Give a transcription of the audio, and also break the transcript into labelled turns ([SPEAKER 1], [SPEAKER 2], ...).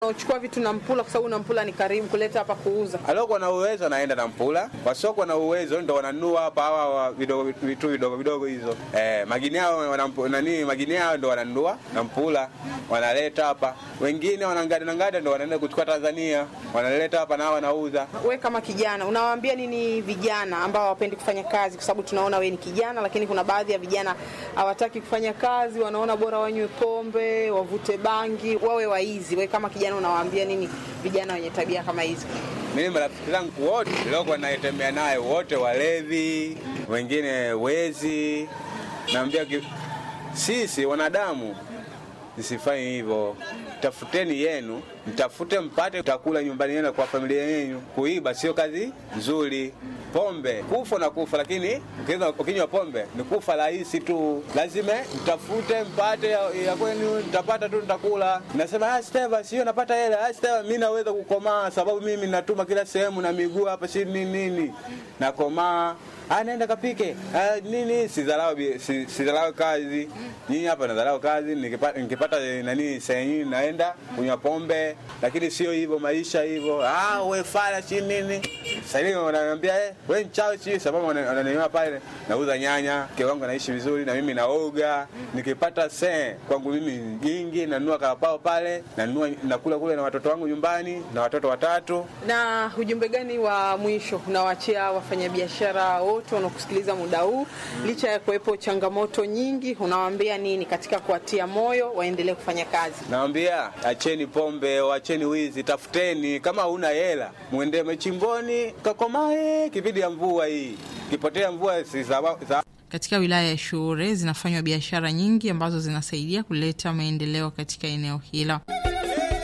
[SPEAKER 1] Uchukua vitu na Mpula kwa sababu na Mpula ni karibu kuleta hapa kuuza.
[SPEAKER 2] aliokuwa na uwezo anaenda na Mpula, wasiokuwa na uwezo ndo wananunua hapa hawa wa vidogo vitu vidogo vidogo hizo eh, magini yao wana- nani magini yao ndo wananunua na Mpula wanaleta hapa, wengine wanangada na ngada ndo wanaenda kuchukua Tanzania wanaleta hapa na wanauza.
[SPEAKER 1] We kama kijana unawaambia nini vijana ambao hawapendi kufanya kazi? Kwa sababu tunaona we ni kijana, lakini kuna baadhi ya vijana hawataki kufanya kazi, wanaona bora wanywe pombe, wavute bangi, wawe waizi. We kama kijana unawaambia nini vijana wenye tabia kama hizi?
[SPEAKER 2] Mimi marafiki zangu wote niliokuwa naitembea naye wote walevi, wengine wezi. Naambia ki- sisi wanadamu msifanye hivyo, tafuteni yenu, mtafute mpate utakula nyumbani yenu kwa familia yenu. Kuiba sio kazi nzuri. Pombe kufa na kufa, lakini ukiweza- ukinywa pombe ni kufa rahisi tu. Lazima mtafute mpate ya, ya kwenu, mtapata tu, nitakula. Nasema ah, Steva, sio napata hela. Ah, Steva, mimi naweza kukomaa sababu mimi natuma kila sehemu na miguu hapa, si nini nini, nakomaa Ah, naenda kapike ah, nini sidharau bi- si- sidharau kazi nyinyi hapa nadharau kazi nikipata, nikipata eh, nani sehemu naenda kunywa pombe lakini sio hivyo maisha hivyo ah, we fala si nini sasa hivi wananiambia eh, we mchawi si sababu wana- wananiona pale nauza nyanya mke wangu anaishi vizuri na mimi naoga nikipata se kwangu mimi nyingi nanunua karapao pale nanunua nakula kule na watoto wangu nyumbani na watoto watatu
[SPEAKER 1] Na ujumbe gani wa mwisho unawaachia wafanyabiashara wote wanaokusikiliza muda huu, licha ya kuwepo changamoto nyingi, unawaambia nini katika kuwatia moyo waendelee kufanya kazi?
[SPEAKER 2] Nawambia acheni pombe, acheni wizi, tafuteni. Kama huna hela, mwende machimboni kakomae. Kipindi ya mvua hii, kipotea mvua si sawa- sawa
[SPEAKER 3] Katika wilaya ya Shure zinafanywa biashara nyingi ambazo zinasaidia kuleta maendeleo katika eneo hilo.